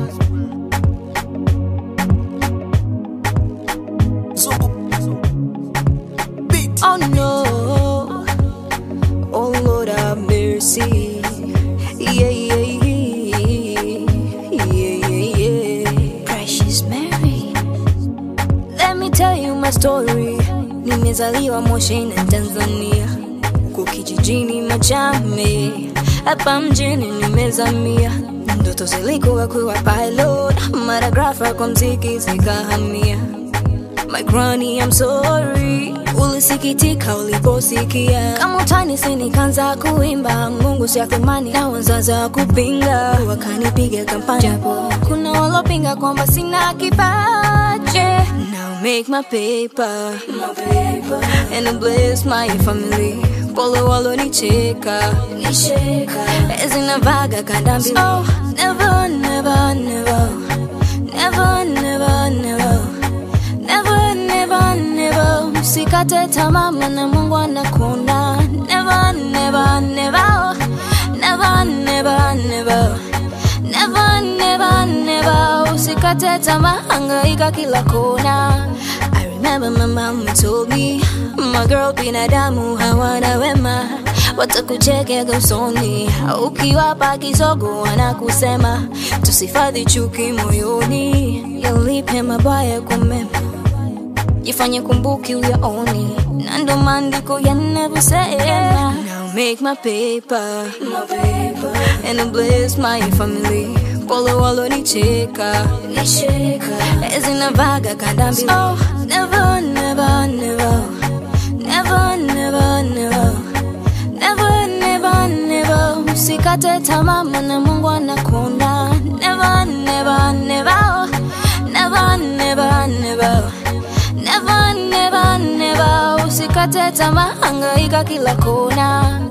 Oh no, oh Lord have mercy. Yeah, yeah, yeah, yeah, yeah. Precious Mary, let me tell you my story. Nimezaliwa Moshi na Tanzania, huko kijijini Machame, hapa mjini nimezamia. Ndoto zilikuwa kuwa pilot, maragrafa kwa mziki zikahamia. My granny, I'm sorry. Ulisikitika uliposikia kama utani, si nikaanza kuimba Mungu si athumani na wazazi wa kupinga wakanipiga kampani, japo kuna walopinga kwamba sina kipaji. Now make my paper, my paper. and bless my family. Pole walonicheka nicheka, zinavaga kanda mbili. Oh, never, never, never, never, never, never. Never, never, never Usikate tamaa maana Mungu anakuona Never, never, never Never, never, never Never, never, never Usikate tamaa hangaika kila kona I remember my mom told me My girl binadamu hawana wema watakuchekea usoni ukiwapa kisogo wanakusema tusifadhi chuki moyoni yalipe mabaya kwa mema jifanye kumbuki uyaoni na ndo maandiko yanavyosema now make my paper, my paper. and bless my family pole walonicheka nicheka zinavaga kanda mbili oh, never, never, never. Never, never, never. Never, never, never. Usikate tamaa maana Mungu anakuona never, never, never. Never, never, never. Never, never, never. Usikate tamaa, hangaika kila kona.